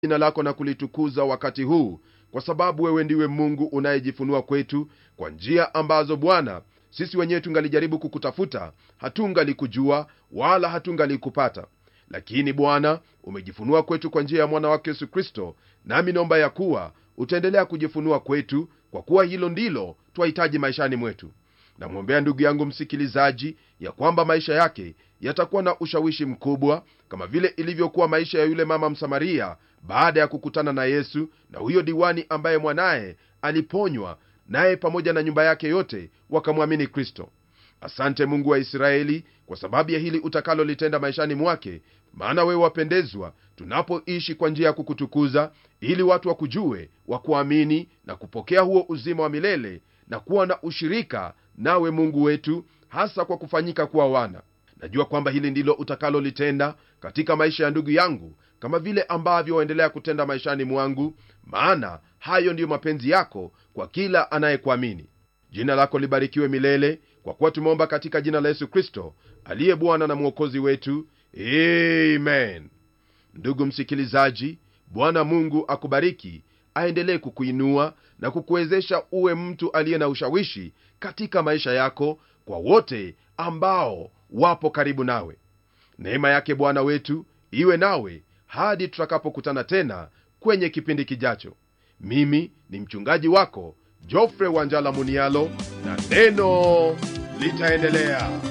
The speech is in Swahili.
jina lako na kulitukuza wakati huu kwa sababu wewe ndiwe mungu unayejifunua kwetu kwa njia ambazo bwana sisi wenyewe tungalijaribu kukutafuta hatungalikujua wala hatungalikupata lakini bwana umejifunua kwetu kwa njia ya mwana wake yesu kristo nami naomba ya kuwa utaendelea kujifunua kwetu kwa kuwa hilo ndilo twahitaji maishani mwetu namwombea ndugu yangu msikilizaji ya kwamba maisha yake yatakuwa na ushawishi mkubwa kama vile ilivyokuwa maisha ya yule mama msamaria baada ya kukutana na yesu na huyo diwani ambaye mwanaye aliponywa naye pamoja na nyumba yake yote wakamwamini kristo asante mungu wa israeli kwa sababu ya hili utakalolitenda maishani mwake maana wewe wapendezwa tunapoishi kwa njia ya kukutukuza ili watu wakujue wakuamini na kupokea huo uzima wa milele na kuwa na ushirika nawe mungu wetu hasa kwa kufanyika kuwa wana najua kwamba hili ndilo utakalolitenda katika maisha ya ndugu yangu kama vile ambavyo waendelea kutenda maishani mwangu maana hayo ndiyo mapenzi yako kwa kila anayekuamini jina lako libarikiwe milele kwa kuwa tumeomba katika jina la yesu kristo aliye bwana na mwokozi wetu amen ndugu msikilizaji bwana mungu akubariki aendelee kukuinua na kukuwezesha uwe mtu aliye na ushawishi katika maisha yako kwa wote ambao wapo karibu nawe neema yake bwana wetu iwe nawe hadi tutakapokutana tena kwenye kipindi kijacho mimi ni mchungaji wako jofre wanjala munialo na neno litaendelea